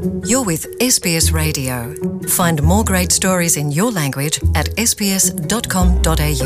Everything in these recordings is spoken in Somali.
You're with SBS Radio. Find more great stories in your language at sbs.com.au.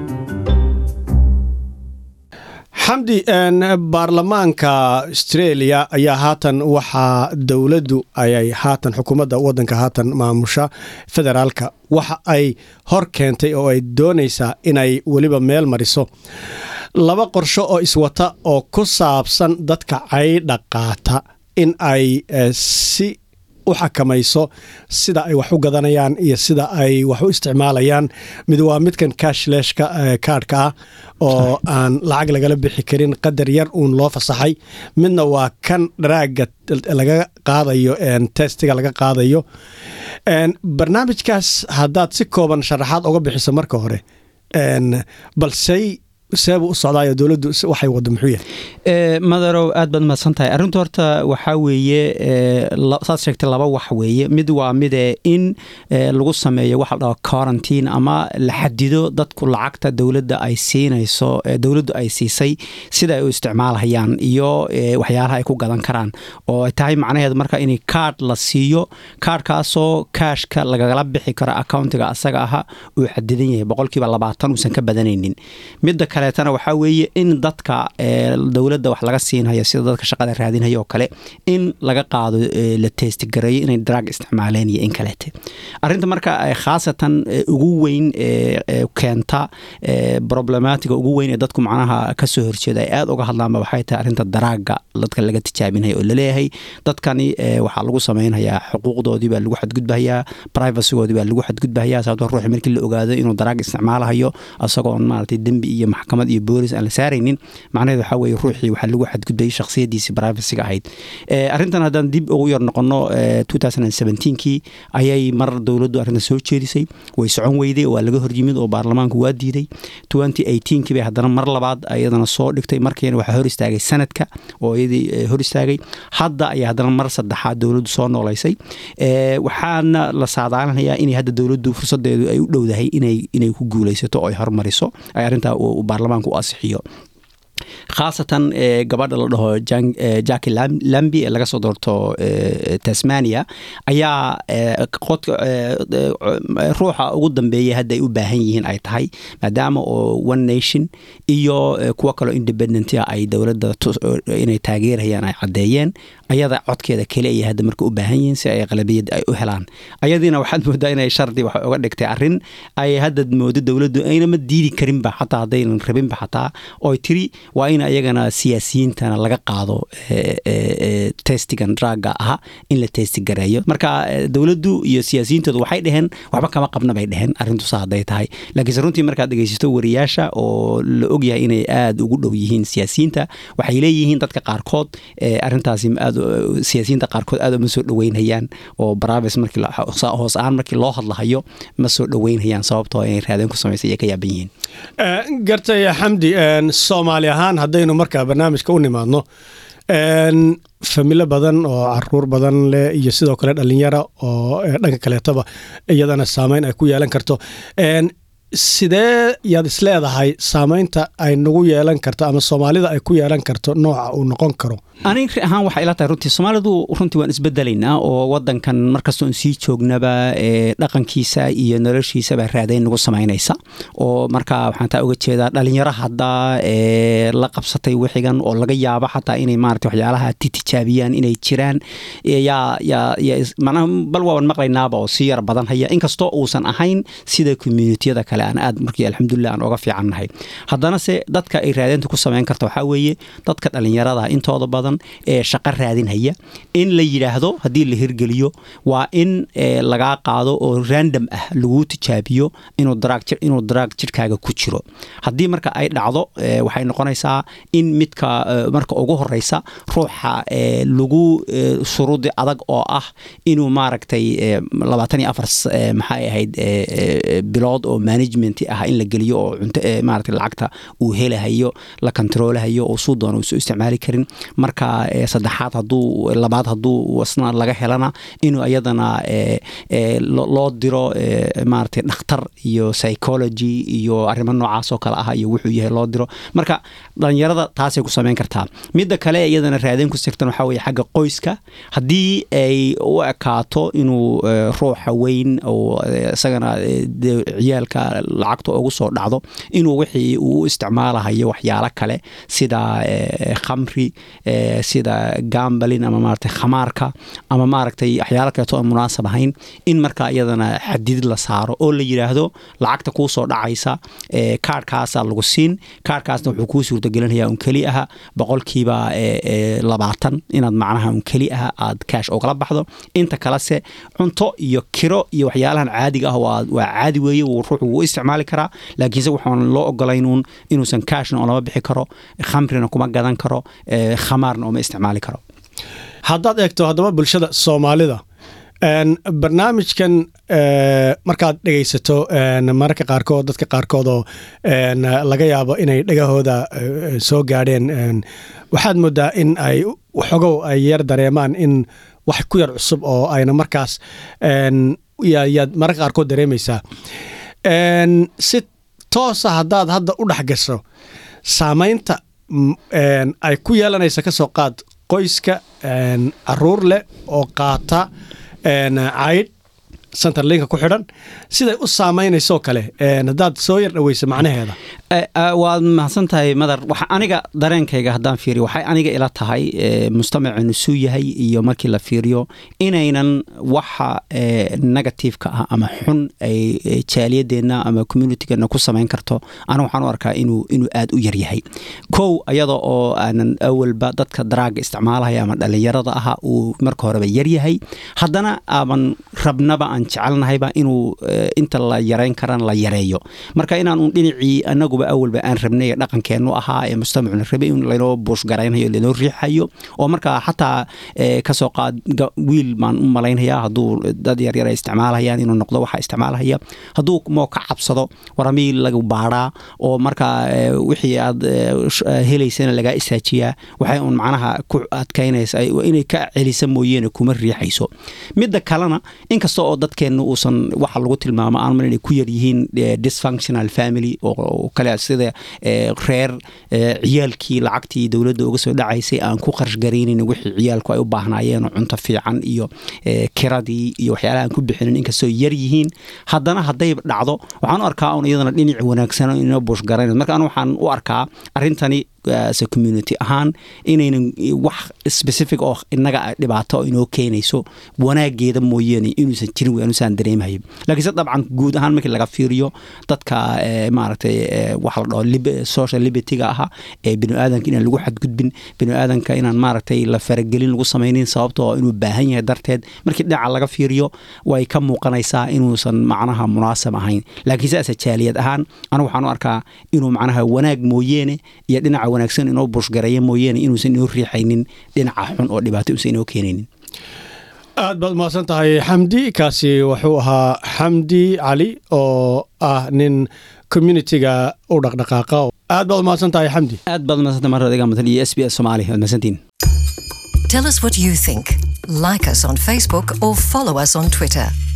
xamdi baarlamaanka australia ayaa haatan waxaa dowladdu ayay haatan xukuumadda wadanka haatan maamusha federaalka waxa ay hor keentay oo ay doonaysaa inay weliba meel mariso laba qorsho oo iswata oo ku saabsan dadka caydha qaata in ay si u xakamayso sida ay wax u gadanayaan iyo sida ay wax u isticmaalayaan mid waa midkan kashleshka kaadhka ah oo aan lacag lagala bixi karin qadar yar uun loo fasaxay midna waa kan dharaaga laga qaadayo testiga laga qaadayo barnaamijkaas haddaad si kooban sharaxaad oga bixiso marka hore balsey seebuu u socdaayo dowladdu waxay wado muxuu yahay madarow aad baad mahadsan tahay arrinta horta waxaa weeye saad sheegtay laba wax weeye mid waa mide in lagu sameeyo waxa la dhaho quarantine ama la xadido dadku lacagta dowladda ay siinayso dowladdu ay siisay sida ay u isticmaalhayaan iyo waxyaalaha ay ku gadan karaan oo ay tahay macnaheedu marka in kaadh la siiyo kaadhkaasoo kaashka lagala bixi karo accountiga asaga aha uu xadidan yahay boqolkiiba labaatan uusan ka badanaynin midda kaleetana waxaa weeye in dadka dowladda wax laga siinhayo sida dadka shaqada raadinhaya oo kale in laga qaado la teestigareeyo inay drag isticmaaleen iyo in kaleete arinta marka khaasatan ugu weyn keenta problematiga ugu weyn ee dadku macnaha kasoo horjeeda ay aad uga hadlaanba waxay tahay arrinta daraaga dadka laga tijaabinaya oo laleeyahay dadkani waxaa lagu samaynhayaa xuquuqdoodii baa lagu xadgudbahayaa privacygoodii baa lagu xadgudbahayaa sababto ruuxi markii la ogaado inuu daraag isticmaalahayo isagoon maaragtay dembi iyo maxkamad iyo boolis aan la saaraynin macnaheed waxaa weye ruuxii waxaa lagu xadgudbayay shakhsiyadiisii privacyga ahayd arrintan haddaan dib ugu yar noqono kii ayay mar dowladdu arrintan soo jeedisay way socon weyday waa laga horyimid oo baarlamaanku waa diiday kii bay haddana mar labaad ayadana soo dhigtay markiina waxaa hor istaagay sanadka oo iyadii hor istaagay hadda ayaa haddana mar saddexaad dowladdu soo noolaysay waxaana la saadaalinhayaa inay hadda dowladdu fursadeedu ay u dhowdahay inay ku guulaysato oo ay hormariso ay arrintaa baarlamaanku u asixiyo khaasatan gabadha la dhaho jaki lambi ee laga soo doorto tasmania ayaa ruuxa ugu dambeeya hadda ay u baahan yihiin ay tahay maadaama oo one nation iyo kuwo kaloo independenta ay dowladda inay taageerayaan ay caddeeyeen ayada codkeeda kale ayay hadda marka u baahan yihiin si ay qalabiyad ay u helaan ayadiina waxaad moodaa inay shardi wax uga dhigtay arrin ay hadda moodo dowladdu aynama diidi karinba xataa haddaynan rabinba xataa oy tiri waa in ayagana siyaasiyiintana laga qaado testigan draga aha in la testigareeyo marka dowladdu iyo siyaasiyiintoodu waxay dheheen waxba kama qabna bay dheheen arrintusa hadday tahay laakiinse runtii markaad dhegeysato wariyaasha oo la ogyahay inay aada ugu dhow yihiin siyaasiyiinta waxay leeyihiin dadka qaarkood arrintaasi aad siyaasiyiinta qaarkood aad uma soo dhoweynhayaan oo baraves markii hoos ahaan markii loo hadlahayo ma soo dhoweynhayaan sababtoo inay raadeen ku samaysay ay ka yaaban yihiin gartay xamdi soomaali ahaan haddaynu markaa barnaamijka u nimaadno familo badan oo caruur badan leh iyo sidoo kale dhalinyara oo dhanka kaleetaba iyadana saameyn ay ku yeelan karto sidee yaad isleedahay saameynta ay nagu yeelan karto ama soomaalida ay ku yeelan karto nooca uu noqon karo anig ahaan waxay ila tahay runtii soomaalidu runtii waan isbedelaynaa oo wadankan markastoon sii joognaba dhaqankiisa iyo noloshiisaba raadayn nagu samaynaysa oo marka waxaan taa uga jeedaa dhalinyaro hadda la qabsatay wixigan oo laga yaabo xataa inay maarata waxyaalaha titijaabiyaan inay jiraan manaha bal waaban maqlaynaaba oo si yar badan haya inkastoo uusan ahayn sida communitiyada kale aan aad markii alxamdulilah aan oga fiicannahay haddana se dadka ay raadaynta ku samayn karta waxaa weeye dadka dhalinyarada intooda badan ee shaqo raadinhaya in la yidhaahdo haddii la hirgeliyo waa in lagaa qaado oo random ah laguu tijaabiyo inuu daraag jirkaaga ku jiro haddii marka ay dhacdo waxay noqonaysaa in midka marka ugu horeysa ruuxa lagu shuruudi adag oo ah inuu maaragtay labaatan iyo afar maxay ahayd bilood oo management ah in la geliyo oo cunto ee maaragtay lacagta uu helahayo la kontaroolahayo oo suu doona uusan isticmaali karin marka ee, saddexaad hadduu labaad hadduu isna laga helana inuu iyadana ee, ee, lo- loo diro ee, maaragtay dhakhtar iyo psychology iyo arrimo noocaas oo kale ah iyo wuxuu yahay loo diro marka dhalinyarada taasay ku samayn kartaa midda kale iyadana raadin ku sirtan waxaa weeye xagga qoyska haddii ay u ekaato inuu eh, ruuxa weyn oo eh, isagana eh, dee ciyaalka lacagta ugu soo dhacdo inuu wixii uu u isticmaalahayo waxyaalo kale sida eh, khamri eh, sida gambalin ama maaragtay khamaarka ama maaragtay waxyaalo kaleeto aan munaasab ahayn in markaa iyadana xadidid la saaro oo la yidhaahdo lacagta kuu soo dhacaysa eh, kaarhkaasaa lagu siin kaarhkaasna wuxuu kuu suurtagelinaya un keli aha boqolkiiba eh, eh, labaatan inaad macnaha un keli aha aad kaash ogala baxdo inta kalese cunto iyo kiro iyo waxyaalahan caadiga ah waa waa caadi weeye wuu ruuxu wuu isticmaali karaa laakiinse waxaan loo ogolaynuun inuusan kaashna oolama bixi karo khamrina kuma gadan karo eh, khamaarna ooma isticmaali karo haddaad eegto haddaba bulshada soomaalida een, barnaamijkan ee, markaad dhegaysato een, mararka qaarkood dadka qaarkood oo een, laga yaabo inay dhegahooda ee, soo gaadheen een, waxaad moodaa in ay xogow ay yar dareemaan in wax ku yar cusub oo ayna markaas een, yaa- yaad mararka qaarkood dareemaysaa Een, si toosa haddaad hadda u dhex gasho saamaynta m- een, ay ku yeelanaysa ka soo qaad qoyska een, caruur leh oo qaata een, caydh centerlinka ku xidhan siday u saameynaysoo kale een, haddaad soo yar dhaweysa macnaheeda Eh, eh, waad mahadsan tahay madar waxa aniga dareenkayga haddaan fiiriyo waxay aniga ila tahay eh, mujtamacenu suu yahay iyo markii la fiiriyo inaynan waxa eh, negativeka ah ama xun ay eh, jaaliyadeenna ama communitygeena ku samayn karto aniga waxaan u arkaa inuu inuu aad u yaryahay kow ayada oo aanan awalba dadka daraaga isticmaalaya ama dhalinyarada aha uu marka horeba yaryahay haddana aaban rabnaba aan jecelnahayba inuu eh, inta la yareyn karana la yareeyo marka inaan un dhinacii anaguba awalba aan rabnay ee dhaqankeenu ahaa ee mujtamacuna rabay in laynoo buushgaraynayo laynoo riixayo oo markaa xataa eh, kasoo qaad ga- wiil baan u malaynaya hadduu dad yaryar ay isticmaalahayaan inuu noqdo waxa isticmaalahaya hadduu moo ka cabsado waramiil lagu baadhaa oo markaa eh, wixii aad eh, sh- eh, helaysana lagaa isaajiyaa waxay un macnaha ku adkaynaysa ay- inay ka celisa mooyeene kuma riixayso midda kalena inkasta oo dadkeenna uusan waxa lagu tilmaamo aan mal inay ku yaryihiin eh, dysfunctional family oo- oo kale sida eh, reer eh, ciyaalkii lacagtii dowladda uga soo dhacaysay aan ku qarash garaynin wixii ciyaalku ay u baahnaayeen oo cunto fiican iyo eh, kiradii iyo waxyaalaha aan ku bixinin inkastoo yar yihiin haddana hadday dhacdo waxaan u arkaa un iyadana dhinac wanaagsan inoo buush garayna marka anu waxaan u arkaa arrintani as a community ahaan inaynan wax specific oo inaga dhibaato inoo keenayso wanaageeda mooyeene inuusan jirin wey anusaan dareemayo laakiinse dabcan guud ahaan markii laga fiiriyo dadka eh, maaragtay eh, waxa la dhaho lib- social libertyga aha ee biniaadanka inaan lagu xadgudbin biniaadanka inaan maaragtay la faragelin lagu samaynin sababtoo inuu baahan yahay darteed markii dhinaca laga fiiriyo way ka muuqanaysaa inuusan macnaha munaasab ahayn laakiinse ase jaaliyad ahaan anigu waxaan u arkaa inuu macnaha wanaag mooyeene iyo dhinaca wanaagsan inoo bushgareeya mooyeene inuusan inoo riixaynin dhinaca xun oo dhibaato uusan inoo keenaynin aad baad mahadsan tahay xamdi kaasi wuxuu ahaa xamdi cali oo ah nin communitiga u dhaqdhaqaaqa aad baad mahadsan tahay xamdi aad baad madsanta mar adiga matan iyo s b s soomaali waad mahadsantiin Tell us what you think. Like us on Facebook or follow us on Twitter.